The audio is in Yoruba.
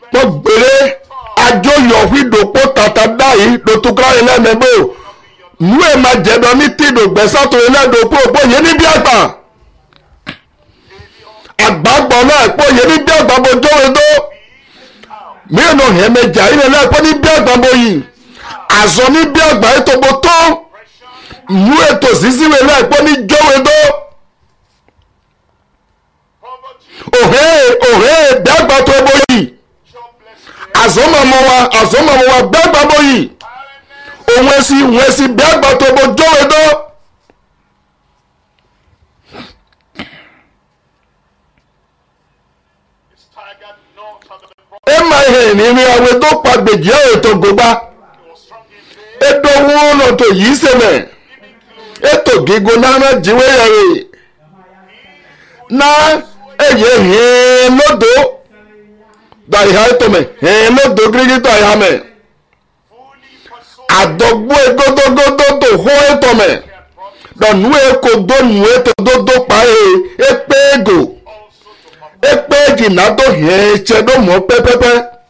mo gbére ajóyọ̀ fídòpó tàtà dáyìí lótúkọ́ ẹlẹ́mẹ̀bó nú ẹ̀ máa jẹ̀dọ̀ ní tìdò gbẹ̀sàtò ẹlẹ́dọ̀pọ̀ bóyá níbi àgbà àgbàgbọ́ náà bóyá níbi àgbà bójó ẹdó mìíràn náà hẹ́n mẹ́jà ilẹ̀ náà pọ́ níbi àgbà bóyì àzọ níbi àgbà ètò bó tó nú ètò sísíwèé náà pọ́ ní jó ẹdó òhè òhè bẹ́ẹ̀gbà tó bóyì àzọ́mọ̀mọ́ wa àzọ́mọ̀mọ́ wa bẹ́ẹ̀gbà bóyì òun èsì òun èsì bẹ́ẹ̀gbà tó bó jó ẹdó. ẹ máa hẹ̀ nínú àwẹ̀ tó pa gbèjì ẹ̀ ètò gbogbo ètò wọn lọ tó yìí sẹ́mẹ̀ ètò gígùn náà jíwé yẹrẹ náà èyí hìn lódò dàìhà ètòmẹ̀ hìn lódò gírígítà ìhàmẹ̀ àdọ́gbó egodogodo tó hó ètòmẹ̀ dọ̀nù èkó dónù ètò dódó pa ẹ̀ èpè ègò ekpe jìnnà tó hẹ́ẹ́ tsẹ́ ló mọ̀ pẹ́pẹ́pẹ́